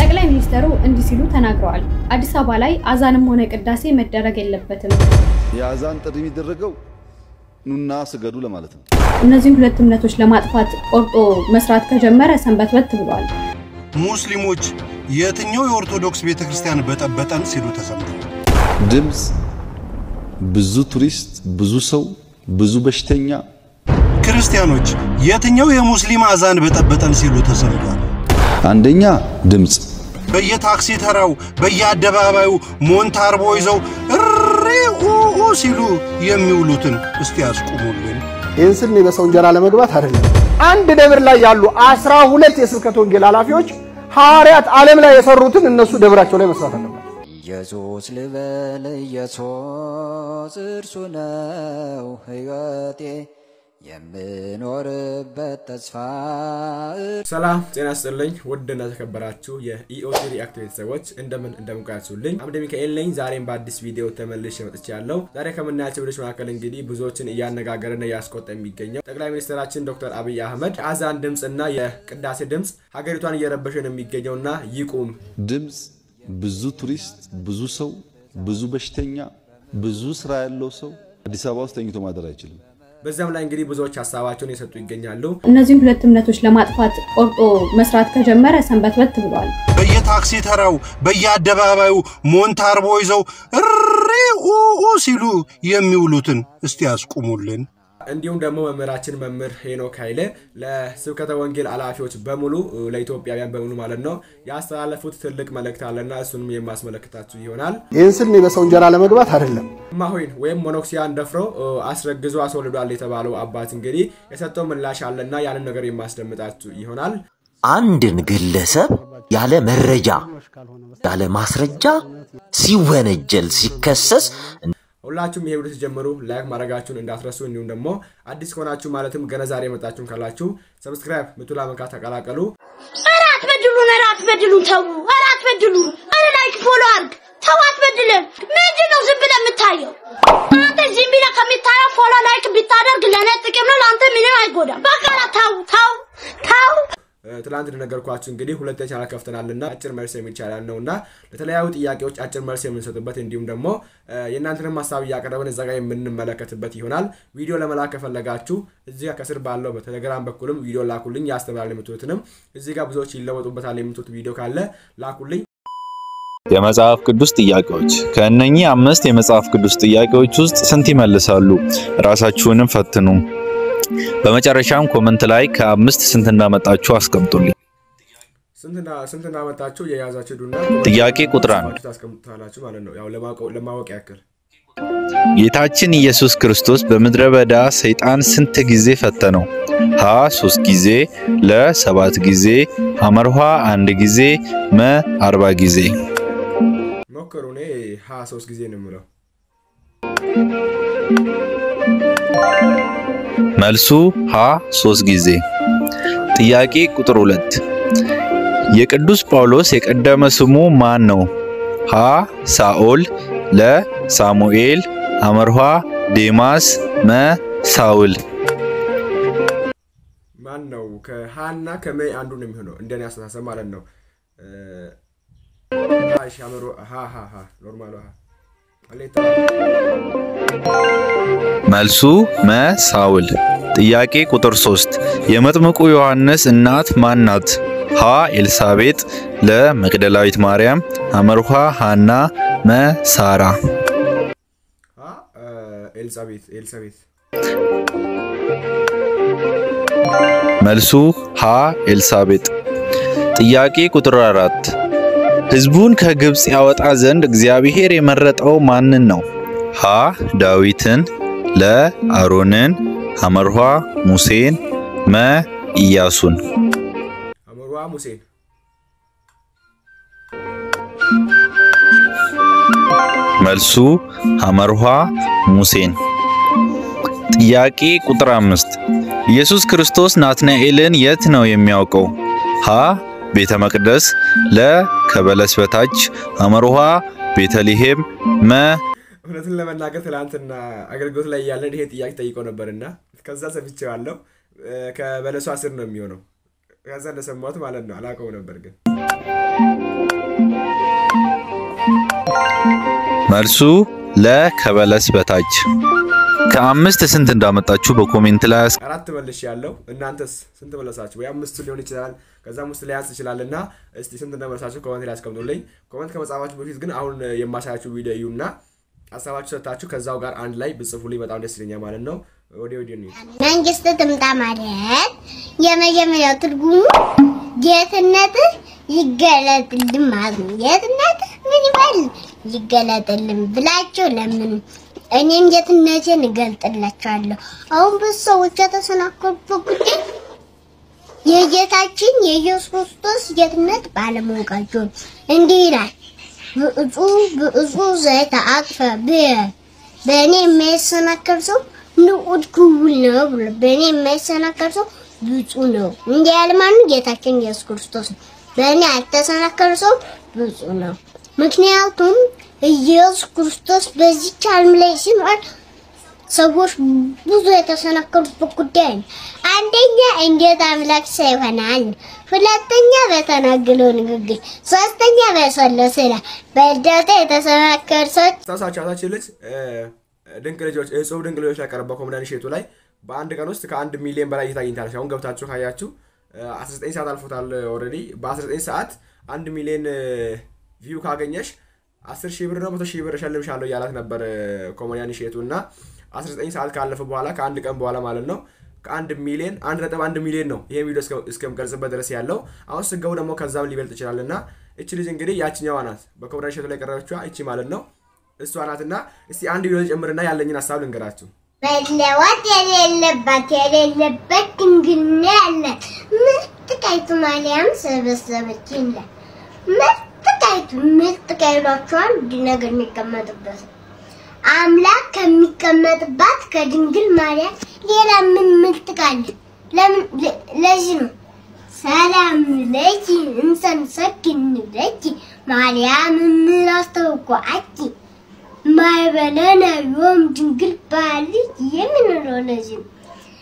ጠቅላይ ሚኒስትሩ እንዲህ ሲሉ ተናግረዋል። አዲስ አበባ ላይ አዛንም ሆነ ቅዳሴ መደረግ የለበትም። የአዛን ጥሪ የሚደረገው ኑና ስገዱ ለማለት ነው። እነዚህን ሁለት እምነቶች ለማጥፋት ቆርጦ መስራት ከጀመረ ሰንበትበት ብሏል። ሙስሊሞች የትኛው የኦርቶዶክስ ቤተ ክርስቲያን በጠበጠን ሲሉ ተሰምተዋል። ድምፅ፣ ብዙ ቱሪስት፣ ብዙ ሰው፣ ብዙ በሽተኛ ክርስቲያኖች የትኛው የሙስሊም አዛን በጠበጠን ሲሉ ተሰምተዋል። አንደኛ ድምፅ በየታክሲ ተራው በየአደባባዩ ሞንታርቦ ይዘው እሪ ኡኡ ሲሉ የሚውሉትን እስቲ ያስቁሙልን። ይህን ስል እኔ በሰው እንጀራ ለመግባት አይደለም። አንድ ደብር ላይ ያሉ አስራ ሁለት የስብከት ወንጌል ኃላፊዎች ሐዋርያት ዓለም ላይ የሰሩትን እነሱ ደብራቸው ላይ መስራት አለባቸው። ኢየሱስ ልበል ኢየሱስ እርሱ ነው ሕይወቴ የምኖርበት ተስፋ ሰላም ጤና ይስጥልኝ ውድና ተከበራችሁ የኢኦቲ ሪአክት ቤተሰቦች እንደምን እንደምንቆያችሁልኝ አምደ ሚካኤል ነኝ ዛሬም በአዲስ ቪዲዮ ተመልሼ መጥቻለሁ ዛሬ ከምናያቸው ቪዲዮች መካከል እንግዲህ ብዙዎችን እያነጋገረና እያስቆጣ የሚገኘው ጠቅላይ ሚኒስትራችን ዶክተር አብይ አህመድ የአዛን ድምፅና የቅዳሴ ድምፅ ሀገሪቷን እየረበሸ ነው የሚገኘውና ይቁም ድምፅ፣ ብዙ ቱሪስት፣ ብዙ ሰው፣ ብዙ በሽተኛ፣ ብዙ ስራ ያለው ሰው አዲስ አበባ ውስጥ ተኝቶ ማደር አይችልም። በዚያም ላይ እንግዲህ ብዙዎች ሀሳባቸውን የሰጡ ይገኛሉ እነዚህን ሁለት እምነቶች ለማጥፋት ቆርጦ መስራት ከጀመረ ሰንበትበት ብሏል። በየታክሲ ተራው በየአደባባዩ ሞንታርቦ ይዘው እሪ ኡኡ ሲሉ የሚውሉትን እስቲ ያስቁሙልን። እንዲሁም ደግሞ መምህራችን መምህር ሄኖክ ኃይሌ ለስብከተ ወንጌል ኃላፊዎች በሙሉ ለኢትዮጵያውያን በሙሉ ማለት ነው ያስተላለፉት ትልቅ መልእክት አለና እሱንም የማስመለክታችሁ ይሆናል። ይህን ስል እኔ በሰው እንጀራ ለመግባት አይደለም። እማሆይን ወይም ሞኖክሲያን ደፍሮ አስረግዞ አስወልዷል የተባለው አባት እንግዲህ የሰጠው ምላሽ አለና ያንን ነገር የማስደምጣችሁ ይሆናል። አንድን ግለሰብ ያለ መረጃ ያለ ማስረጃ ሲወነጀል ሲከሰስ ሁላችሁም ይሄ ቪዲዮ ሲጀምሩ ላይክ ማድረጋችሁን እንዳትረሱ። እንዲሁም ደግሞ አዲስ ከሆናችሁ ማለትም ገና ዛሬ የመጣችሁን ካላችሁ ሰብስክራይብ ምቱላ መንካት ተቀላቀሉ። ኧረ አትበድሉን! ኧረ አትበድሉን! ተው! ኧረ አትበድሉን! ኧረ ላይክ ፎሎ አድርግ! ተው አትበድልን! ምንድን ነው ዝም ብለህ የምታየው? አንተ ዝም ብለህ ከምታየው ፎሎ ላይክ ብታደርግ ለእኔ ጥቅም ነው፣ ለአንተ ምንም አይጎዳም። በቃ ተው ተው ተው! ትላንት እንደነገርኳችሁ እንግዲህ ሁለት ቻናል ከፍተናልና አጭር መልስ የሚል ቻናል ነው እና ለተለያዩ ጥያቄዎች አጭር መልስ የምንሰጥበት እንዲሁም ደግሞ የእናንተንም ሀሳብ እያቀረብን እዛ ጋር የምንመለከትበት ይሆናል። ቪዲዮ ለመላክ ከፈለጋችሁ እዚህ ጋር ከስር ባለው በቴሌግራም በኩልም ቪዲዮ ላኩልኝ። ያስተምራል የምትሉትንም እዚህ ጋር ብዙዎች ይለወጡበታል የምትሉት ቪዲዮ ካለ ላኩልኝ። የመጽሐፍ ቅዱስ ጥያቄዎች ከእነኚህ አምስት የመጽሐፍ ቅዱስ ጥያቄዎች ውስጥ ስንት ይመልሳሉ? ራሳችሁንም ፈትኑ። በመጨረሻም ኮመንት ላይ ከአምስት ስንት እንዳመጣችሁ አስቀምጡልኝ። ስንት እንዳመጣችሁ የያዛችሁ ዱና ጥያቄ ቁጥር አንድ ታስቀምጡታላችሁ ማለት ነው። ያው ለማወቅ ያክል ጌታችን ኢየሱስ ክርስቶስ በምድረ በዳ ሰይጣን ስንት ጊዜ ፈተነው? ሀ ሶስት ጊዜ፣ ለ ሰባት ጊዜ፣ ሐመርኋ አንድ ጊዜ፣ መ አርባ ጊዜ። ሞክሩ። እኔ ሀ ሶስት ጊዜ ነው የምለው። መልሱ ሀ ሶስት ጊዜ። ጥያቄ ቁጥር ሁለት የቅዱስ ጳውሎስ የቀደመ ስሙ ማን ነው? ሀ ሳኦል፣ ለ ሳሙኤል፣ ሐመርኋ ዴማስ፣ መ ሳውል። ማን ነው? ከሀና ከመይ አንዱ ነው የሚሆነው እንደኔ አስተሳሰብ ማለት ነው። ኖርማሉ መልሱ መ ሳውል። ጥያቄ ቁጥር 3 የመጥምቁ ዮሐንስ እናት ማን ናት? ሀ ኤልሳቤጥ፣ ለ መቅደላዊት ማርያም፣ ሐመርኋ ሃና፣ መ ሳራ። ኤልሳቤት ኤልሳቤት። መልሱ ሀ ኤልሳቤጥ። ጥያቄ ቁጥር 4 ሕዝቡን ከግብፅ ያወጣ ዘንድ እግዚአብሔር የመረጠው ማንን ነው? ሀ ዳዊትን፣ ለ አሮንን፣ ሐመርኋ ሙሴን፣ መ ኢያሱን። ሐመርኋ ሙሴን። መልሱ ሐመርኋ ሙሴን። ጥያቄ ቁጥር አምስት ኢየሱስ ክርስቶስ ናትናኤልን የት ነው የሚያውቀው? ሀ ቤተ መቅደስ፣ ለ ከበለስ በታች፣ ሐመርኋ ቤተልሔም፣ መ እውነቱን ለመናገር ትላንትና አገልግሎት ላይ ያለን ይሄ ጥያቄ ጠይቆ ነበርና ከዛ ሰምቼዋለሁ። ከበለሷ ስር ነው የሚሆነው። ከዛ እንደሰማሁት ማለት ነው። አላውቀው ነበር ግን መልሱ ለ ከበለስ በታች። ከአምስት ስንት እንዳመጣችሁ በኮሜንት ላይ አስ አራት መልሽ ያለው እናንተስ ስንት መለሳችሁ? ወይ አምስቱ ሊሆን ይችላል ከዛም ውስጥ ሊያንስ ይችላል እና እስቲ ስንት እንደመለሳችሁ ኮመንት ላይ አስቀምጡልኝ። ኮመንት ከመጻፋችሁ በፊት ግን አሁን የማሳያችሁ ቪዲዮ እዩና ሀሳባችሁ ሰጥታችሁ ከዛው ጋር አንድ ላይ ብጽፉልኝ በጣም ደስ ይለኛል ማለት ነው። ወደ ወዲህ እንሂድ። መንግስት ትምጣ ማለት የመጀመሪያው ትርጉሙ ጌትነትህ ይገለጥልን ማለት ነው። ጌትነትህ ምን ይበል ይገለጥልን ብላችሁ ለምን እኔም ጌትነቴን እገልጥላችኋለሁ። አሁን ብዙ ሰዎች የተሰናከሉበት ጉዳይ የጌታችን የኢየሱስ ክርስቶስ ጌትነት ባለማወቃቸው እንዲህ ይላል ብእፁ ብእፁ ዘይተአቅፈ ብየ በእኔ የማይሰናከል ሰው ንዑድ ክቡል ነው ብሎ በእኔ የማይሰናከል ሰው ብፁዕ ነው። እንዲህ ያለ ማነው? ጌታችን ኢየሱስ ክርስቶስ ነው። በእኔ ያልተሰናከለ ሰው ብፁዕ ነው። ምክንያቱም ኢየሱስ ክርስቶስ በዚች ዓለም ላይ ሲኖር ሰዎች ብዙ የተሰናከሉበት ጉዳይ ነው። አንደኛ እንዴት አምላክ ሰው ይሆናል፣ ሁለተኛ በተናገረው ንግግር፣ ሶስተኛ በሰለው ስራ በእርዳታ የተሰናከሉ ሰዎች ታሳቻ ታች ልጅ ድንቅ ልጆች እጹብ ድንቅ ልጆች ላይ ቀረበው ኮሜዲያን እሸቱ ላይ በአንድ ቀን ውስጥ ከአንድ ሚሊዮን በላይ እይታ አግኝታለች። አሁን ገብታችሁ ካያችሁ 19 ሰዓት አልፎታል ኦልሬዲ። በ19 ሰዓት አንድ ሚሊዮን ቪው ካገኘሽ 10 ሺህ ብር ነው 100 ሺህ ብር እሸልምሻለሁ እያላት ነበር ኮሜዲያን እሸቱ እና 19 ሰዓት ካለፈ በኋላ ከአንድ ቀን በኋላ ማለት ነው ከአንድ ሚሊዮን አንድ ነጥብ አንድ ሚሊዮን ነው ይሄ ቪዲዮ እስከምቀርጽበት ድረስ ያለው። አሁን ስገቡ ደግሞ ከዛም ሊበልጥ ይችላል እና እቺ ልጅ እንግዲህ ያችኛዋ ናት በኮሜዲያን እሸቱ ላይ ቀረበችዋ እቺ ማለት ነው እሷ ናትና እስቲ አንድ ቪዲዮ ጨምርና ያለኝን ሀሳብ ልንገራችሁ። መለወጥ የሌለባት የሌለበት ድንግልና ያላት ምርጥ ቃይቱ ማርያም ሰበሰበች ይላል። ምርጥ ቃይቱ ምርጥ ቃይሏቸዋል እንዲ ነገር የሚቀመጥበት አምላክ ከሚቀመጥባት ከድንግል ማርያም ሌላ ምን ምርጥ ቃል ለምን? ለዚህ ነው ሰላም ለኪ እንሰንሰግን ለኪ ማርያም ምራስተውቋአኪ ማይበለነ ዮም ድንግል ባልጅ የምንለው ለዚህ ነው።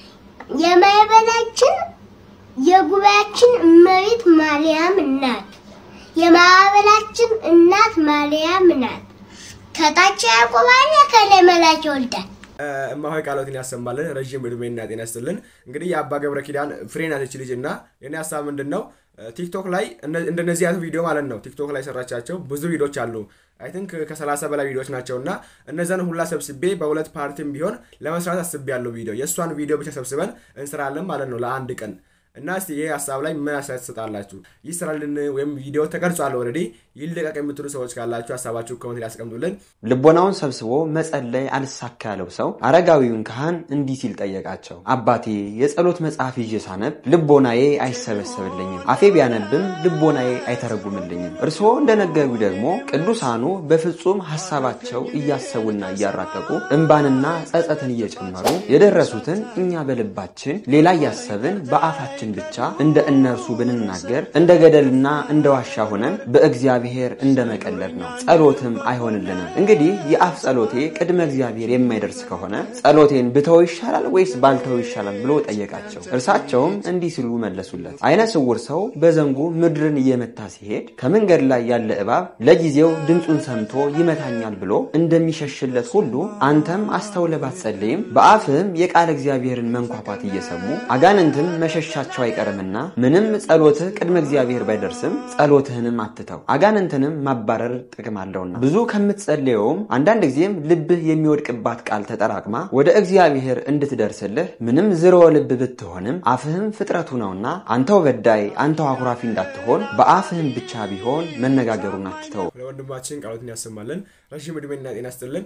የማይበላችን የጉባኤያችን እመቤት ማርያም ናት። የማዕበላችን እናት ማርያም ናት። ከታች ያዕቆብ አለ፣ ከላይ መልአክ ይወልዳል። እማሆይ ቃሎትን ያሰማልን፣ ረዥም እድሜና ጤና ይስጥልን። እንግዲህ የአባ ገብረ ኪዳን ፍሬ ናት ይች ልጅ እና የኔ ሀሳብ ምንድን ነው ቲክቶክ ላይ እንደነዚህ አይነት ቪዲዮ ማለት ነው ቲክቶክ ላይ ሰራቻቸው ብዙ ቪዲዮዎች አሉ። አይ ቲንክ ከሰላሳ በላይ ቪዲዮዎች ናቸው እና እነዛን ሁላ ሰብስቤ በሁለት ፓርቲም ቢሆን ለመስራት አስቤ ያለው ቪዲዮ የእሷን ቪዲዮ ብቻ ሰብስበን እንስራለን ማለት ነው ለአንድ ቀን እና እስቲ ይሄ ሀሳብ ላይ ምን አስተያየት ትሰጣላችሁ? ይስራልን ወይም ቪዲዮ ተቀርጿል ኦልሬዲ ይለቀቅ የምትሉ ሰዎች ካላችሁ ሀሳባችሁ ኮመንት ላይ ያስቀምጡልን። ልቦናውን ሰብስቦ መጸለይ አልሳካ ያለው ሰው አረጋዊውን ካህን እንዲህ ሲል ጠየቃቸው። አባቴ የጸሎት መጽሐፍ ይዤ ሳነብ ልቦናዬ አይሰበሰብልኝም፣ አፌ ቢያነብም ልቦናዬ አይተረጉምልኝም። እርስዎ እንደነገሩ ደግሞ ቅዱሳኑ በፍጹም ሀሳባቸው እያሰቡና እያራቀቁ እንባንና ጸጸትን እየጨመሩ የደረሱትን እኛ በልባችን ሌላ እያሰብን በአፋችን ብቻ እንደ እነርሱ ብንናገር እንደ ገደልና እንደ ዋሻ ሆነን በእግዚአብሔር እንደ መቀለድ ነው፣ ጸሎትም አይሆንልንም። እንግዲህ የአፍ ጸሎቴ ቅድመ እግዚአብሔር የማይደርስ ከሆነ ጸሎቴን ብተው ይሻላል ወይስ ባልተው ይሻላል ብሎ ጠየቃቸው። እርሳቸውም እንዲህ ሲሉ መለሱለት። አይነ ስውር ሰው በዘንጉ ምድርን እየመታ ሲሄድ ከመንገድ ላይ ያለ እባብ ለጊዜው ድምፁን ሰምቶ ይመታኛል ብሎ እንደሚሸሽለት ሁሉ አንተም አስተውለ ባትጸልይም በአፍህም የቃል እግዚአብሔርን መንኳኳት እየሰሙ አጋንንትም መሸሻቸው አይቀርምና ምንም ጸሎትህ ቅድመ እግዚአብሔር ባይደርስም ጸሎትህንም አትተው፣ አጋንንትንም ማባረር ጥቅም አለውና። ብዙ ከምትጸልየውም አንዳንድ ጊዜም ልብህ የሚወድቅባት ቃል ተጠራቅማ ወደ እግዚአብሔር እንድትደርስልህ ምንም ዝርወ ልብ ብትሆንም አፍህም ፍጥረቱ ነውና አንተው በዳይ አንተው አኩራፊ እንዳትሆን በአፍህም ብቻ ቢሆን መነጋገሩን አትተው። ለወንድማችን ቃሎትን ያሰማልን፣ ረዥም እድሜና ጤና ይስጥልን።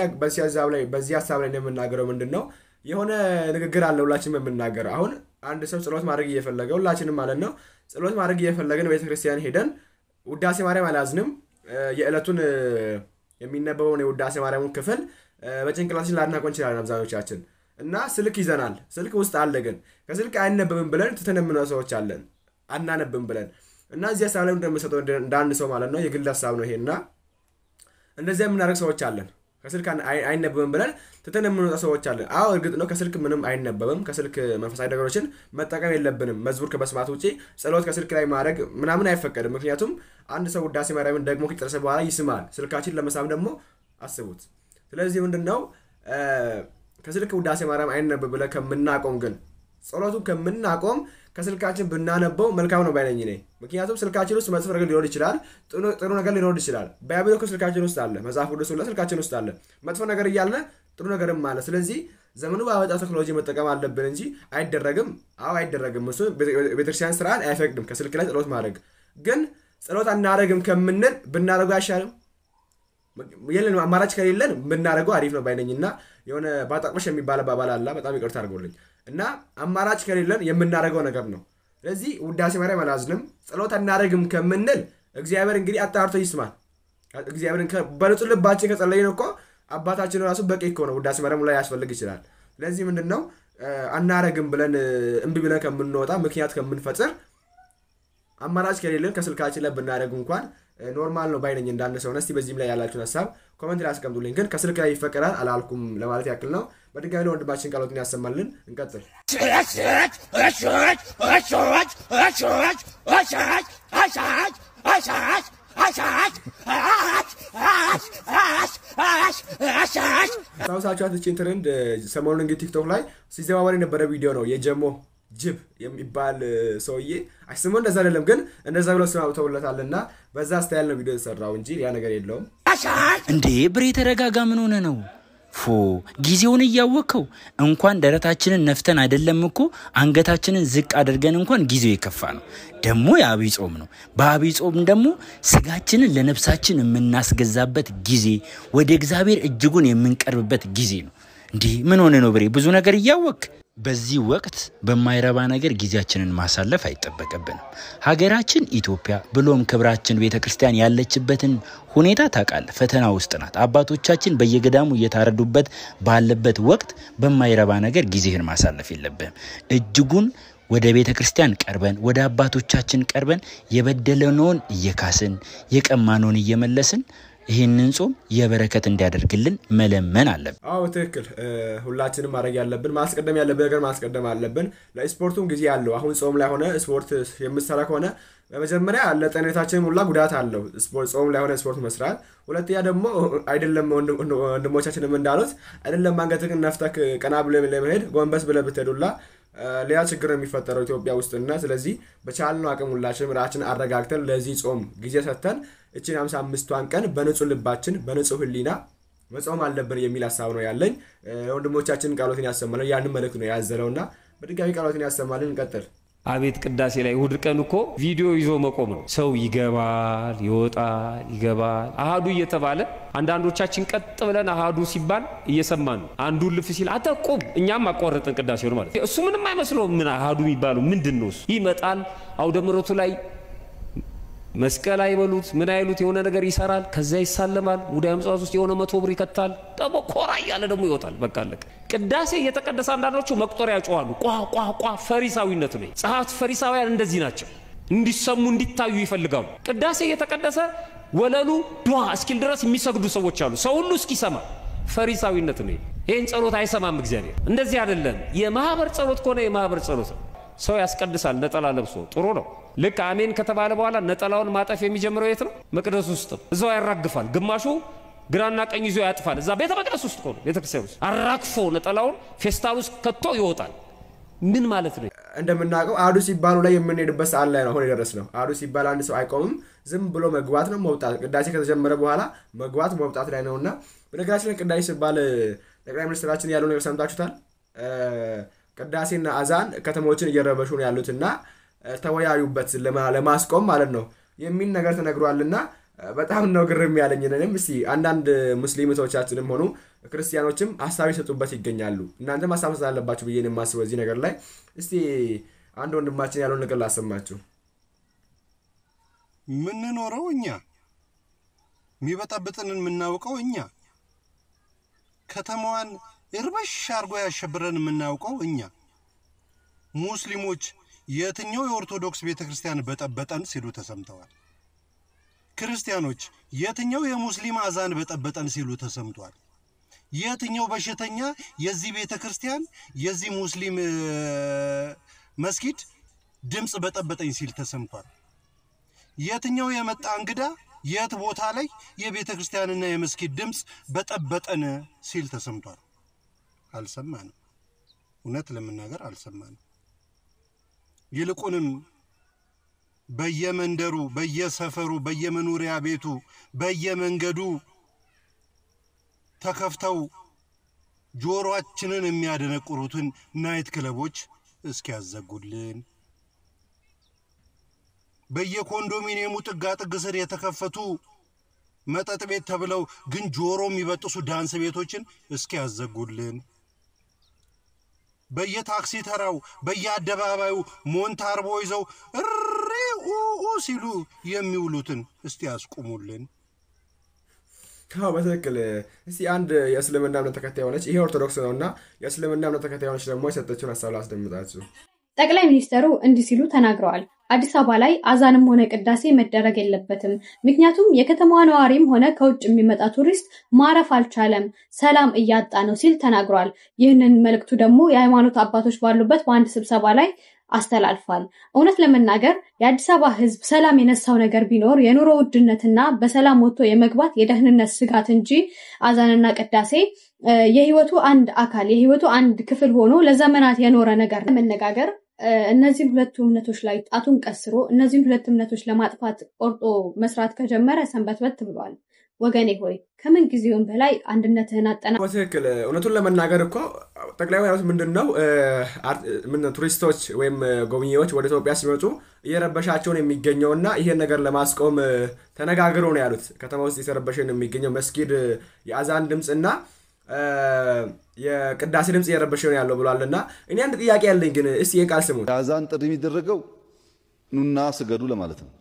በዚህ ሀሳብ ላይ የምናገረው ምንድን ነው? የሆነ ንግግር አለ ሁላችንም የምናገረው። አሁን አንድ ሰው ጸሎት ማድረግ እየፈለገ ሁላችንም ማለት ነው ጸሎት ማድረግ እየፈለገን ቤተክርስቲያን ሄደን ውዳሴ ማርያም አላዝንም የዕለቱን የሚነበበውን የውዳሴ ማርያሙን ክፍል በጭንቅላታችን ላናውቀው እንችላለን አብዛኞቻችን እና ስልክ ይዘናል። ስልክ ውስጥ አለ ግን ከስልክ አይነበብም ብለን ትተነምነው ሰዎች አለን አናነብም ብለን እና እዚህ ሀሳብ ላይ እንደምሰጠው እንደ አንድ ሰው ማለት ነው የግል ሀሳብ ነው ይሄና እንደዚያ የምናደርግ ሰዎች አለን። ከስልክ አይነበብም ብለን ትተን የምንወጣ ሰዎች አለን። አዎ እርግጥ ነው ከስልክ ምንም አይነበብም። ከስልክ መንፈሳዊ ነገሮችን መጠቀም የለብንም። መዝሙር ከመስማት ውጭ ጸሎት ከስልክ ላይ ማድረግ ምናምን አይፈቀድም። ምክንያቱም አንድ ሰው ውዳሴ ማርያምን ደግሞ ከጨረሰ በኋላ ይስማል። ስልካችን ለመሳም ደግሞ አስቡት። ስለዚህ ምንድን ነው ከስልክ ውዳሴ ማርያም አይነበብ ብለን ከምናቆም ግን ጸሎቱን ከምናቆም ከስልካችን ብናነበው መልካም ነው ባይነኝ እኔ። ምክንያቱም ስልካችን ውስጥ መጥፎ ነገር ሊኖር ይችላል፣ ጥሩ ነገር ሊኖር ይችላል። ባይብል እኮ ስልካችን ውስጥ አለ፣ መጽሐፍ ቅዱስ ሁሉ ስልካችን ውስጥ አለ። መጥፎ ነገር እያለ ጥሩ ነገርም አለ። ስለዚህ ዘመኑ ባመጣው ቴክኖሎጂ መጠቀም አለብን እንጂ አይደረግም። አዎ አይደረግም። እሱ ቤተክርስቲያን ስርዓት አይፈቅድም ከስልክ ላይ ጸሎት ማድረግ። ግን ጸሎት አናደረግም ከምንል ብናደረጉ አይሻልም? የለን አማራጭ ከሌለን ብናደረገው አሪፍ ነው ባይነኝ እና የሆነ ባጣቅመሽ የሚባል አባባል አለ። በጣም ይቅርታ አድርጎልኝ እና አማራጭ ከሌለን የምናደርገው ነገር ነው። ስለዚህ ውዳሴ ማርያም አላዝንም፣ ጸሎት አናደርግም ከምንል እግዚአብሔር እንግዲህ አጣርቶ ይስማል። እግዚአብሔርን በንጹህ ልባችን ከጸለይን እኮ አባታችን ራሱ በቂ እኮ ነው። ውዳሴ ማርያም ላይ ያስፈልግ ይችላል። ስለዚህ ምንድን ነው አናረግም ብለን እምቢ ብለን ከምንወጣ ምክንያት ከምንፈጥር አማራጭ ከሌለን ከስልካችን ላይ ብናደርግ እንኳን ኖርማል ነው ባይነኝ እንዳንድ ሰው። እስቲ በዚህም ላይ ያላችሁን ሀሳብ ኮመንት ላይ አስቀምጡልኝ። ግን ከስልክ ላይ ይፈቀዳል አላልኩም ለማለት ያክል ነው። በድጋሚ ለወንድማችን ቃሎትን ያሰማልን። እንቀጥል። ታውሳችኋት እችን ትሬንድ ሰሞኑን እንግዲህ ቲክቶክ ላይ ሲዘዋወር የነበረ ቪዲዮ ነው የጀሞ ጅብ የሚባል ሰውዬ ስሙ እንደዛ አይደለም፣ ግን እንደዛ ብለው ስም አውጥተውለታል እና በዛ ስታይል ነው ቪዲዮ የተሰራው እንጂ ያ ነገር የለውም። እንዴ ብሬ ተረጋጋ፣ ምን ሆነ ነው? ፎ ጊዜውን እያወቅከው እንኳን ደረታችንን ነፍተን አይደለም እኮ አንገታችንን ዝቅ አድርገን እንኳን ጊዜው የከፋ ነው። ደግሞ የአብይ ጾም ነው። በአብይ ጾም ደግሞ ስጋችንን ለነፍሳችን የምናስገዛበት ጊዜ፣ ወደ እግዚአብሔር እጅጉን የምንቀርብበት ጊዜ ነው። እንዲህ ምን ሆነ ነው ብሬ ብዙ ነገር እያወቅ በዚህ ወቅት በማይረባ ነገር ጊዜያችንን ማሳለፍ አይጠበቅብንም። ሀገራችን ኢትዮጵያ ብሎም ክብራችን ቤተ ክርስቲያን ያለችበትን ሁኔታ ታውቃለህ። ፈተና ውስጥ ናት። አባቶቻችን በየገዳሙ እየታረዱበት ባለበት ወቅት በማይረባ ነገር ጊዜህን ማሳለፍ የለብህም። እጅጉን ወደ ቤተ ክርስቲያን ቀርበን ወደ አባቶቻችን ቀርበን የበደለነውን እየካስን የቀማነውን እየመለስን ይህንን ጾም የበረከት እንዲያደርግልን መለመን አለብን። አዎ ትክክል። ሁላችንም ማድረግ ያለብን ማስቀደም ያለብን ነገር ማስቀደም አለብን። ለስፖርቱም ጊዜ አለው። አሁን ጾም ላይ ሆነ ስፖርት የምትሰራ ከሆነ በመጀመሪያ ለጤንነታችን ሁላ ጉዳት አለው ጾም ላይ ሆነ ስፖርት መስራት። ሁለተኛ ደግሞ አይደለም ወንድሞቻችንም እንዳሉት አይደለም አንገትህን ነፍተህ ቀና ብለህ ለመሄድ ጎንበስ ብለህ ብትሄዱላ ሌላ ችግር ነው የሚፈጠረው ኢትዮጵያ ውስጥና ስለዚህ በቻልነው አቅም ሁላችንም ራችን አረጋግተን ለዚህ ጾም ጊዜ ሰጥተን እችን ሃምሳ አምስቷን ቀን በንጹህ ልባችን በንጹህ ህሊና መጾም አለብን የሚል ሀሳብ ነው ያለኝ። ወንድሞቻችን ቃሎትን ያሰማልን ያንን መልእክት ነው ያዘለውና በድጋሚ ቃሎትን ያሰማልን። እንቀጥል። አቤት ቅዳሴ ላይ እሑድ ቀን እኮ ቪዲዮ ይዞ መቆም ነው። ሰው ይገባል፣ ይወጣል፣ ይገባል አሃዱ እየተባለ አንዳንዶቻችን ቀጥ ብለን አሃዱ ሲባል እየሰማን ነው። አንዱ ልፍ ሲል አንተ ቁም፣ እኛም አቋረጥን ቅዳሴውን ማለት እሱ ምንም አይመስለውም። ምን አሃዱ የሚባለው ምንድን ነው? እሱ ይመጣል አውደ ምሕረቱ ላይ መስቀል አይበሉት ምን አይሉት የሆነ ነገር ይሰራል። ከዛ ይሳለማል። ሙዳየ ምጽዋት ውስጥ የሆነ መቶ ብር ይከታል። ደግሞ ኮራ እያለ ደግሞ ይወጣል። በቃ አለቀ። ቅዳሴ እየተቀደሰ አንዳንዶቹ መቁጠሪያ ያጨዋሉ። ቋ ቋ ቋ ፈሪሳዊነት ነው። ጸሐፍት ፈሪሳውያን እንደዚህ ናቸው። እንዲሰሙ እንዲታዩ ይፈልጋሉ። ቅዳሴ እየተቀደሰ ወለሉ ዷ እስኪል ድረስ የሚሰግዱ ሰዎች አሉ። ሰው ሁሉ እስኪሰማ ፈሪሳዊነት ነው። ይህን ጸሎት አይሰማም እግዚአብሔር። እንደዚህ አይደለም። የማህበር ጸሎት ከሆነ የማህበር ጸሎት ነው። ሰው ያስቀድሳል ነጠላ ለብሶ ጥሩ ነው። ልክ አሜን ከተባለ በኋላ ነጠላውን ማጠፍ የሚጀምረው የት ነው? መቅደስ ውስጥ እዛው ያራግፋል። ግማሹ ግራና ቀኝ ይዞ ያጥፋል። እዛ ቤተ መቅደስ ውስጥ ሆነ ቤተ ክርስቲያን ውስጥ አራግፎ ነጠላውን ፌስታል ውስጥ ከቶ ይወጣል። ምን ማለት ነው? እንደምናውቀው አዱ ሲባሉ ላይ የምንሄድበት ሰዓት ላይ ነው አሁን የደረስ ነው። አዱ ሲባል አንድ ሰው አይቆምም፣ ዝም ብሎ መግባት ነው መውጣት። ቅዳሴ ከተጀመረ በኋላ መግባት መውጣት ላይ ነው እና በነገራችን ላይ ቅዳሴ ሲባል ጠቅላይ ሚኒስትራችን ያለው ነገር ሰምታችሁታል። ቅዳሴና አዛን ከተሞችን እየረበሹ ነው ያሉት እና ተወያዩበት ለማስቆም ማለት ነው የሚል ነገር ተነግሯልና በጣም ነው ግርም ያለኝ። እኔም እስቲ አንዳንድ ሙስሊም እህቶቻችንም ሆኑ ክርስቲያኖችም ሀሳብ ይሰጡበት ይገኛሉ። እናንተም ሀሳብ መስጠት አለባችሁ ብዬ ነው የማስበው እዚህ ነገር ላይ። እስቲ አንድ ወንድማችን ያለውን ነገር ላሰማችሁ። የምንኖረው እኛ፣ የሚበጠብጥንን የምናውቀው እኛ፣ ከተማዋን እርበሽ አድርጎ ያሸብረን የምናውቀው እኛ። ሙስሊሞች የትኛው የኦርቶዶክስ ቤተ ክርስቲያን በጠበጠን ሲሉ ተሰምተዋል። ክርስቲያኖች የትኛው የሙስሊም አዛን በጠበጠን ሲሉ ተሰምቷል። የትኛው በሽተኛ የዚህ ቤተ ክርስቲያን የዚህ ሙስሊም መስጊድ ድምፅ በጠበጠኝ ሲል ተሰምቷል። የትኛው የመጣ እንግዳ የት ቦታ ላይ የቤተ ክርስቲያንና የመስጊድ ድምፅ በጠበጠን ሲል ተሰምቷል? አልሰማንም። እውነት ለመናገር አልሰማንም። ይልቁንም በየመንደሩ፣ በየሰፈሩ፣ በየመኖሪያ ቤቱ፣ በየመንገዱ ተከፍተው ጆሮአችንን የሚያደነቁሩትን ናይት ክለቦች እስኪያዘጉልን በየኮንዶሚኒየሙ ጥጋጥግ ስር የተከፈቱ መጠጥ ቤት ተብለው ግን ጆሮ የሚበጥሱ ዳንስ ቤቶችን እስኪያዘጉልን በየታክሲ ተራው በየአደባባዩ ሞንታርቦ ይዘው እሪ ኡኡ ሲሉ የሚውሉትን እስቲ ያስቁሙልን። አዎ በትክክል እስቲ አንድ የእስልምና እምነት ተከታይ የሆነች ይሄ ኦርቶዶክስ ነው እና የእስልምና እምነት ተከታይ የሆነች ደግሞ የሰጠችውን ሀሳብ ላስደምጣችሁ። ጠቅላይ ሚኒስትሩ እንዲህ ሲሉ ተናግረዋል። አዲስ አበባ ላይ አዛንም ሆነ ቅዳሴ መደረግ የለበትም። ምክንያቱም የከተማዋ ነዋሪም ሆነ ከውጭ የሚመጣ ቱሪስት ማረፍ አልቻለም፣ ሰላም እያጣ ነው ሲል ተናግሯል። ይህንን መልእክቱ ደግሞ የሃይማኖት አባቶች ባሉበት በአንድ ስብሰባ ላይ አስተላልፏል። እውነት ለመናገር የአዲስ አበባ ሕዝብ ሰላም የነሳው ነገር ቢኖር የኑሮ ውድነትና በሰላም ወጥቶ የመግባት የደህንነት ስጋት እንጂ አዛንና ቅዳሴ የህይወቱ አንድ አካል የህይወቱ አንድ ክፍል ሆኖ ለዘመናት የኖረ ነገር መነጋገር እነዚህን ሁለቱ እምነቶች ላይ ጣቱን ቀስሮ እነዚህን ሁለት እምነቶች ለማጥፋት ቆርጦ መስራት ከጀመረ ሰንበትበት ብሏል። ወገኔ ሆይ ከምን ጊዜውም በላይ አንድነትህን አጠና በትክክል እውነቱን ለመናገር እኮ ጠቅላይ ያሉት ምንድን ነው ቱሪስቶች ወይም ጎብኚዎች ወደ ኢትዮጵያ ሲመጡ እየረበሻቸውን የሚገኘውና ይሄን ነገር ለማስቆም ተነጋግረው ነው ያሉት። ከተማ ውስጥ የተረበሸን የሚገኘው መስጊድ የአዛን ድምፅ እና የቅዳሴ ድምፅ እየረበሸ ነው ያለው ብሏል። እና እኔ አንድ ጥያቄ ያለኝ ግን እስቲ የቃል ስሙ የአዛን ጥሪ የሚደረገው ኑና ስገዱ ለማለት ነው።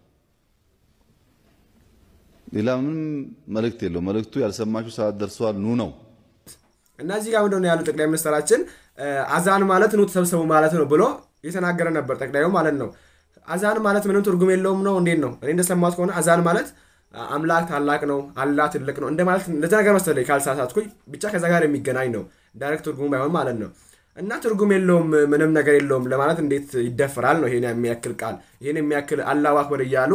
ሌላ ምንም መልእክት የለው። መልእክቱ ያልሰማችሁ ሰዓት ደርሷል ኑ ነው። እና እዚህ ጋር ምንድን ነው ያሉ ጠቅላይ ሚኒስትራችን አዛን ማለት ኑ ተሰብሰቡ ማለት ነው ብሎ እየተናገረ ነበር ጠቅላዩ ማለት ነው። አዛን ማለት ምንም ትርጉም የለውም ነው እንዴት ነው? እኔ እንደሰማሁት ከሆነ አዛን ማለት አምላክ ታላቅ ነው፣ አላህ ትልቅ ነው እንደማለት እንደዛ ነገር መሰለኝ ካልሳሳትኩኝ። ብቻ ከዛ ጋር የሚገናኝ ነው ዳይሬክት ትርጉሙ ባይሆን ማለት ነው። እና ትርጉም የለውም ምንም ነገር የለውም ለማለት እንዴት ይደፈራል ነው ይሄን የሚያክል ቃል ይሄን የሚያክል አላሁ አክበር እያሉ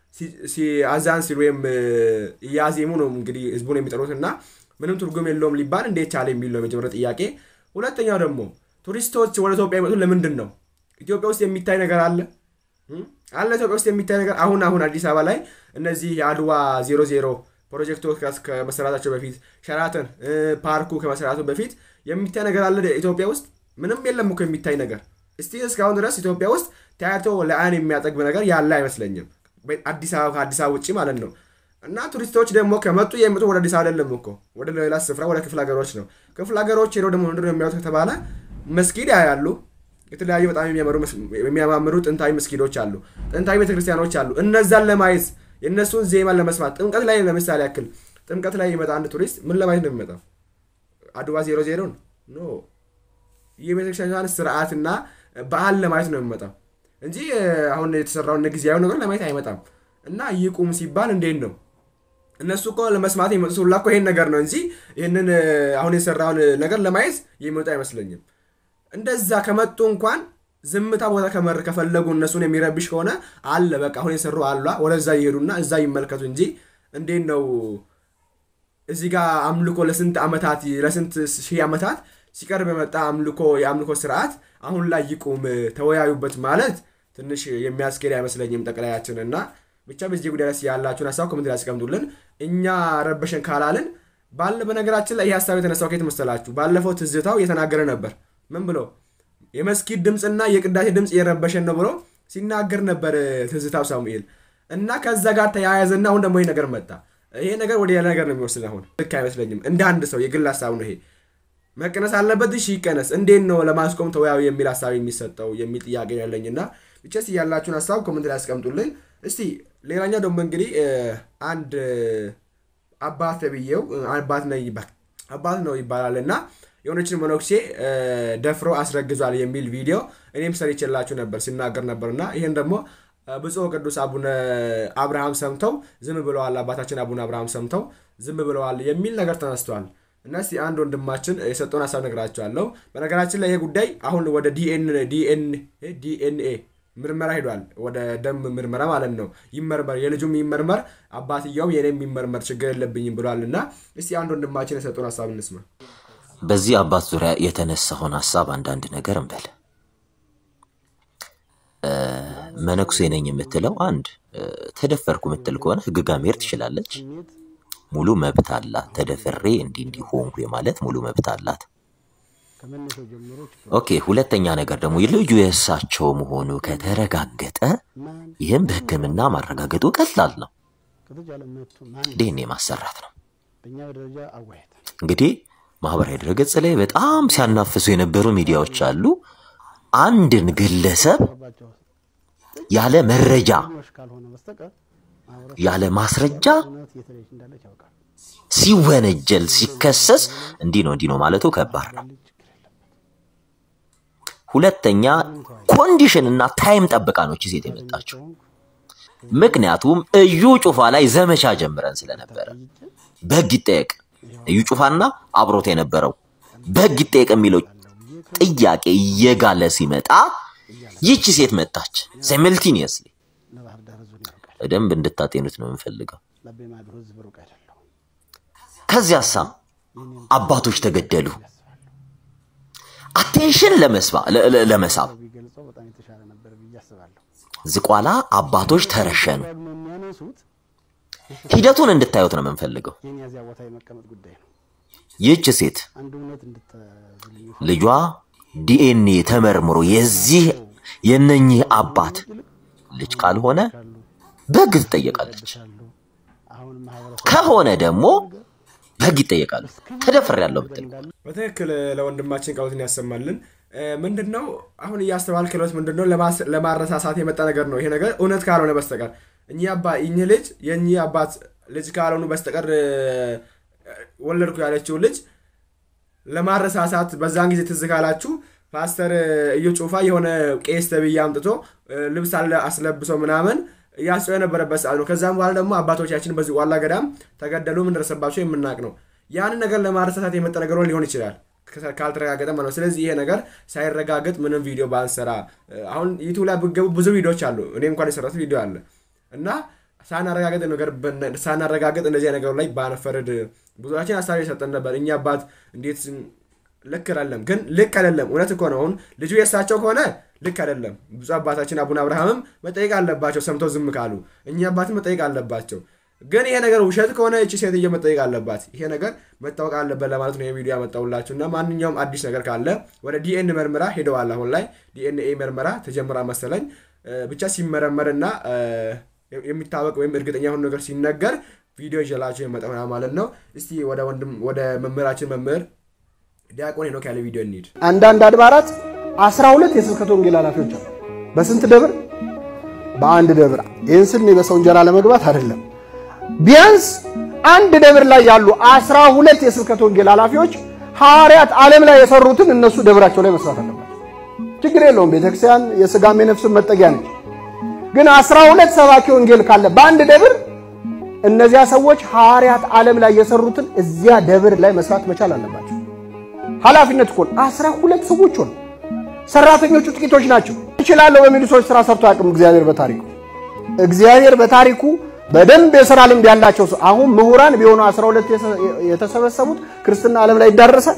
አዛን ሲሉ ወይም እያዜሙ ነው እንግዲህ ህዝቡን የሚጠሩት እና ምንም ትርጉም የለውም ሊባል እንዴት ቻለ የሚል ነው የመጀመሪያ ጥያቄ። ሁለተኛው ደግሞ ቱሪስቶች ወደ ኢትዮጵያ የመጡት ለምንድን ነው? ኢትዮጵያ ውስጥ የሚታይ ነገር አለ አለ ኢትዮጵያ ውስጥ የሚታይ ነገር አሁን አሁን አዲስ አበባ ላይ እነዚህ የአድዋ ዜሮ ዜሮ ፕሮጀክቶች ከመሰራታቸው በፊት ሸራተን ፓርኩ ከመሰራቱ በፊት የሚታይ ነገር አለ ኢትዮጵያ ውስጥ ምንም የለም እኮ የሚታይ ነገር እስቲ እስካሁን ድረስ ኢትዮጵያ ውስጥ ታያቶ ለአይን የሚያጠግብ ነገር ያለ አይመስለኝም አዲስ አበባ ከአዲስ አበባ ውጭ ማለት ነው እና ቱሪስቶች ደግሞ ከመጡ የሚመጡ ወደ አዲስ አበባ አይደለም እኮ ወደ ሌላ ስፍራ ወደ ክፍለ ሀገሮች ነው ክፍለ ሀገሮች ሄደው ደግሞ ምንድን ነው የሚያዩት ከተባለ መስጊድ ያያሉ የተለያዩ በጣም የሚያማምሩ ጥንታዊ መስጊዶች አሉ ጥንታዊ ቤተክርስቲያኖች አሉ እነዛን ለማየት የእነሱን ዜማ ለመስማት ጥምቀት ላይ ለምሳሌ ያክል ጥምቀት ላይ የሚመጣ አንድ ቱሪስት ምን ለማየት ነው የሚመጣው አድዋ ዜሮ ዜሮን ኖ የቤተክርስቲያን ስርዓትና በዓል ለማየት ነው የሚመጣው እንጂ አሁን የተሰራውን ጊዜያዊ ነገር ለማየት አይመጣም እና ይቁም ሲባል እንዴት ነው እነሱ እኮ ለመስማት የመጡት ሁላ እኮ ይሄን ነገር ነው እንጂ ይህንን አሁን የሰራውን ነገር ለማየት የሚመጡ አይመስለኝም እንደዛ ከመጡ እንኳን ዝምታ ቦታ ከመር ከፈለጉ እነሱን የሚረብሽ ከሆነ አለ በቃ አሁን የሰሩ አሏ ወደዛ ይሄዱና እዛ ይመልከቱ እንጂ እንዴት ነው እዚህ ጋር አምልኮ ለስንት ዓመታት ለስንት ሺህ ዓመታት ሲቀርብ የመጣ አምልኮ የአምልኮ ስርዓት አሁን ላይ ይቁም ተወያዩበት ማለት ትንሽ የሚያስኬድ አይመስለኝም ጠቅላያችን እና ብቻ በዚህ ጉዳይ ላይ ያላችሁን ሀሳብ ኮሜንት ላይ ያስቀምጡልን እኛ ረበሸን ካላልን ባለ በነገራችን ላይ ይህ ሀሳብ የተነሳው ከየት መሰላችሁ ባለፈው ትዝታው እየተናገረ ነበር ምን ብሎ የመስጊድ ድምፅና የቅዳሴ ድምፅ እየረበሸን ነው ብሎ ሲናገር ነበር ትዝታው ሳሙኤል እና ከዛ ጋር ተያያዘና አሁን ደግሞ ይህ ነገር መጣ ይሄ ነገር ወደ ሌላ ነገር ነው የሚወስድ አሁን ልክ አይመስለኝም እንደ አንድ ሰው የግል ሀሳብ ነው ይሄ መቀነስ አለበት እሺ ይቀነስ እንዴት ነው ለማስቆም ተወያዩ የሚል ሀሳብ የሚሰጠው የሚል ጥያቄ ያለኝና ብቻስ ያላችሁን ሀሳብ ኮመንት ላይ ያስቀምጡልን እስቲ ሌላኛው ደግሞ እንግዲህ አንድ አባት ተብዬው አባት ነው ይባላል እና የሆነችን መነኩሴ ደፍሮ አስረግዟል የሚል ቪዲዮ እኔም ሰርቼላችሁ ነበር ሲናገር ነበር እና ይህን ደግሞ ብፁዕ ቅዱስ አቡነ አብርሃም ሰምተው ዝም ብለዋል አባታችን አቡነ አብርሃም ሰምተው ዝም ብለዋል የሚል ነገር ተነስቷል እና እስቲ አንድ ወንድማችን የሰጠውን ሀሳብ ነግራቸዋለሁ በነገራችን ላይ ይሄ ጉዳይ አሁን ወደ ዲኤንኤ ምርመራ ሄዷል። ወደ ደም ምርመራ ማለት ነው። ይመርመር፣ የልጁም ይመርመር፣ አባትየውም የኔ የሚመርመር ችግር የለብኝም ብሏል። እና እስቲ አንድ ወንድማችን የሰጡን ሀሳብ እንስማ። በዚህ አባት ዙሪያ የተነሳውን ሀሳብ አንዳንድ ነገር እንበል። መነኩሴ ነኝ የምትለው አንድ ተደፈርኩ የምትል ከሆነ ህግ ጋር መሄድ ትችላለች። ሙሉ መብት አላት። ተደፍሬ እንዲህ እንዲህ ሆንኩ የማለት ሙሉ መብት አላት። ኦኬ። ሁለተኛ ነገር ደግሞ ልጁ የእሳቸው መሆኑ ከተረጋገጠ ይህም በሕክምና ማረጋገጡ ቀላል ነው። ዲኤንኤ ማሰራት ነው። እንግዲህ ማህበራዊ ድረገጽ ላይ በጣም ሲያናፍሱ የነበሩ ሚዲያዎች አሉ። አንድን ግለሰብ ያለ መረጃ ያለ ማስረጃ ሲወነጀል ሲከሰስ እንዲህ ነው እንዲህ ነው ማለቱ ከባድ ነው። ሁለተኛ ኮንዲሽን እና ታይም ጠብቃ ነው እቺ ሴት የመጣችው። ምክንያቱም እዩ ጩፋ ላይ ዘመቻ ጀምረን ስለነበረ በህግ ይጠየቅ እዩ ጩፋና አብሮት የነበረው በህግ ይጠየቅ የሚለው ጥያቄ እየጋለ ሲመጣ ይቺ ሴት መጣች። ሳይመልቲኒየስሊ በደንብ እንድታጤኑት ነው የምንፈልገው። ከዚያሳ አባቶች ተገደሉ። አቴንሽን ለመሳብ ዝቋላ አባቶች ተረሸኑ። ሂደቱን እንድታዩት ነው የምንፈልገው። ይህች ሴት ልጇ ዲኤንኤ ተመርምሮ የዚህ የነኚህ አባት ልጅ ካልሆነ በህግ ትጠየቃለች። ከሆነ ደግሞ በህግ ይጠየቃሉ። ተደፍር ያለው ብትል በትክክል ለወንድማችን ቃሎትን ያሰማልን። ምንድን ነው አሁን እያስተባል ክሎት ምንድን ነው ለማረሳሳት የመጣ ነገር ነው። ይሄ ነገር እውነት ካልሆነ በስተቀር እኚህ አባ እኚህ ልጅ የእኚህ አባት ልጅ ካልሆኑ በስተቀር ወለድኩ ያለችው ልጅ ለማረሳሳት በዛን ጊዜ ትዝ ካላችሁ ፓስተር እዩ ጩፋ የሆነ ቄስ ተብዬ አምጥቶ ልብስ አስለብሶ ምናምን እያስጨው የነበረበት ሰዓት ነው። ከዛም በኋላ ደግሞ አባቶቻችን በዚህ ዋላ ገዳም ተገደሉ፣ ምን ደረሰባቸው የምናውቅ ነው። ያንን ነገር ለማረሳሳት የመጣ ነገር ሊሆን ይችላል ካልተረጋገጠ ማለት ነው። ስለዚህ ይሄ ነገር ሳይረጋገጥ ምንም ቪዲዮ ባንሰራ። አሁን ዩቱብ ላይ ብገቡ ብዙ ቪዲዮዎች አሉ። እኔ እንኳን የሰራት ቪዲዮ አለ እና ሳናረጋገጥ ነገር ሳናረጋገጥ እንደዚህ ነገር ላይ ባንፈርድ ብዙዎቻችን ሀሳብ የሰጠን ነበር። እኛ አባት እንዴት ልክ አይደለም፣ ግን ልክ አይደለም። እውነት እኮ ነው። አሁን ልጁ የእሳቸው ከሆነ ልክ አይደለም። ብፁዕ አባታችን አቡነ አብርሃምም መጠየቅ አለባቸው፣ ሰምተው ዝም ካሉ። እኛ አባትም መጠየቅ አለባቸው። ግን ይሄ ነገር ውሸት ከሆነ እቺ ሴትዮ መጠየቅ አለባት። ይሄ ነገር መታወቅ አለበት ለማለት ነው የቪዲዮ ያመጣሁላችሁ እና ማንኛውም አዲስ ነገር ካለ ወደ ዲኤን ምርመራ ሄደዋል። አሁን ላይ ዲኤንኤ ምርመራ ተጀምራ መሰለኝ። ብቻ ሲመረመርና የሚታወቅ ወይም እርግጠኛ የሆኑ ነገር ሲነገር ቪዲዮ ይዤላችሁ የመጣሁ ማለት ነው። እስቲ ወደ ወንድም ወደ መምህራችን መምህር ዲያቆን ሄኖክ ያለ ቪዲዮ እንሂድ። አንዳንድ አድባራት አስራ ሁለት የስብከተ ወንጌል ኃላፊዎች አሉ። በስንት ደብር? በአንድ ደብር። ይህን ስል እኔ በሰው እንጀራ ለመግባት አይደለም። ቢያንስ አንድ ደብር ላይ ያሉ አስራ ሁለት የስብከተ ወንጌል ኃላፊዎች ሐዋርያት ዓለም ላይ የሰሩትን እነሱ ደብራቸው ላይ መስራት አለባቸው። ችግር የለውም። ቤተክርስቲያን የስጋም የነፍስም መጠጊያ ነች። ግን አስራ ሁለት ሰባኪ ወንጌል ካለ በአንድ ደብር እነዚያ ሰዎች ሐዋርያት ዓለም ላይ የሰሩትን እዚያ ደብር ላይ መስራት መቻል አለባቸው። ኃላፊነት እኮ አስራ ሁለት ሰዎች ሆነ። ሰራተኞቹ ጥቂቶች ናቸው። ይችላለሁ በሚሉ ሰዎች ስራ ሰርቶ አያውቅም እግዚአብሔር በታሪኩ እግዚአብሔር በታሪኩ በደንብ የሥራ ልምድ ያላቸው ሰው አሁን ምሁራን ቢሆኑ 12 የተሰበሰቡት ክርስትና ዓለም ላይ ይዳረሳል።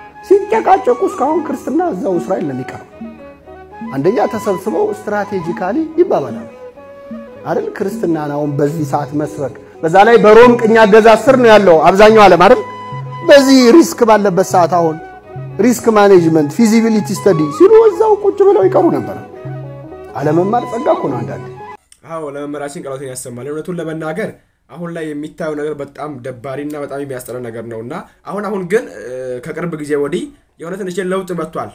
ሲጨቃጨቁ እስካሁን ክርስትና እዛው እስራኤል ነው የሚቀረው። አንደኛ ተሰብስበው ስትራቴጂካሊ ይባባላሉ አይደል? ክርስትናን አሁን በዚህ ሰዓት መስበክ፣ በዛ ላይ በሮም ቅኝ አገዛዝ ስር ነው ያለው አብዛኛው ዓለም አይደል? በዚህ ሪስክ ባለበት ሰዓት አሁን ሪስክ ማኔጅመንት ፊዚቢሊቲ ስተዲ ሲሉ እዛው ቁጭ ብለው ይቀሩ ነበር። አለመማር ጸጋ እኮ ነው አንዳንዴ አዎ ለመምህራችን ቃሎትን ያሰማል። እውነቱን ለመናገር አሁን ላይ የሚታየው ነገር በጣም ደባሪና በጣም የሚያስጠላ ነገር ነው እና አሁን አሁን ግን ከቅርብ ጊዜ ወዲህ የሆነ ትንሽ ለውጥ መጥቷል።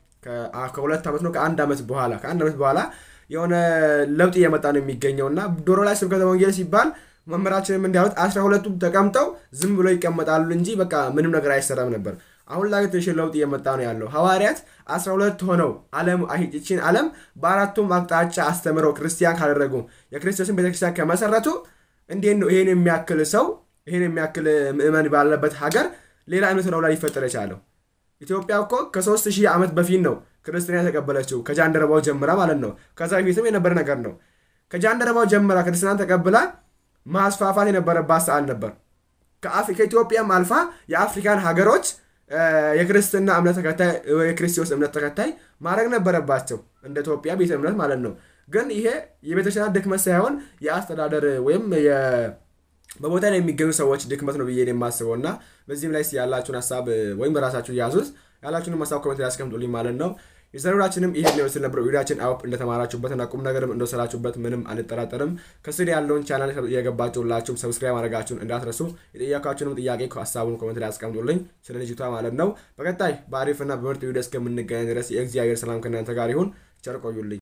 ከሁለት ዓመት ነው ከአንድ ዓመት በኋላ ከአንድ ዓመት በኋላ የሆነ ለውጥ እየመጣ ነው የሚገኘው እና ዶሮ ላይ ስብከተ ወንጌል ሲባል መምህራችንም እንዲያሉት አስራ ሁለቱም ተቀምጠው ዝም ብሎ ይቀመጣሉ እንጂ በቃ ምንም ነገር አይሰራም ነበር። አሁን ላይ ትንሽ ለውጥ እየመጣ ነው ያለው። ሐዋርያት አስራ ሁለት ሆነው ዓለም ይህችን ዓለም በአራቱም አቅጣጫ አስተምረው ክርስቲያን ካደረጉ የክርስቶስን ቤተክርስቲያን ከመሰረቱ እንዴት ነው ይሄን የሚያክል ሰው ይሄን የሚያክል ምዕመን ባለበት ሀገር ሌላ እምነት ነው ላይ ሊፈጠር የቻለው? ኢትዮጵያ እኮ ከሶስት ሺህ ዓመት በፊት ነው ክርስትና የተቀበለችው ከጃንደረባው ጀምራ ማለት ነው። ከዛ በፊትም የነበረ ነገር ነው። ከጃንደረባው ጀምራ ክርስትናን ተቀብላ ማስፋፋት የነበረባት ሰዓት ነበር። ከኢትዮጵያም አልፋ የአፍሪካን ሀገሮች የክርስትና እምነት ተከታይ የክርስቶስ እምነት ተከታይ ማድረግ ነበረባቸው እንደ ኢትዮጵያ ቤተ እምነት ማለት ነው። ግን ይሄ የቤተክርስቲያን ድክመት ሳይሆን የአስተዳደር ወይም በቦታ ላይ የሚገኙ ሰዎች ድክመት ነው ብዬ የማስበው እና በዚህም ላይ ያላችሁን ሀሳብ ወይም በራሳችሁ ያዙት። ያላችሁንም ሀሳብ ኮሜንት ላይ ያስቀምጡልኝ ማለት ነው። የዘሩራችንም ይሄን ሊመስል ነበር። ቪዲዮችን አውፕ እንደተማራችሁበትና ቁም ነገርም እንደወሰዳችሁበት ምንም አንጠራጠርም። ከስር ያለውን ቻናል የገባችሁ ሁላችሁም ሰብስክራይብ ማድረጋችሁን እንዳትረሱ። የጠየቃችሁንም ጥያቄ ሀሳቡን ኮሜንት ላይ ያስቀምጡልኝ ስለ ልጅቷ ማለት ነው። በቀጣይ በአሪፍና በምርጥ ቪዲዮ እስከምንገናኝ ድረስ የእግዚአብሔር ሰላም ከእናንተ ጋር ይሁን። ቸር ቆዩልኝ።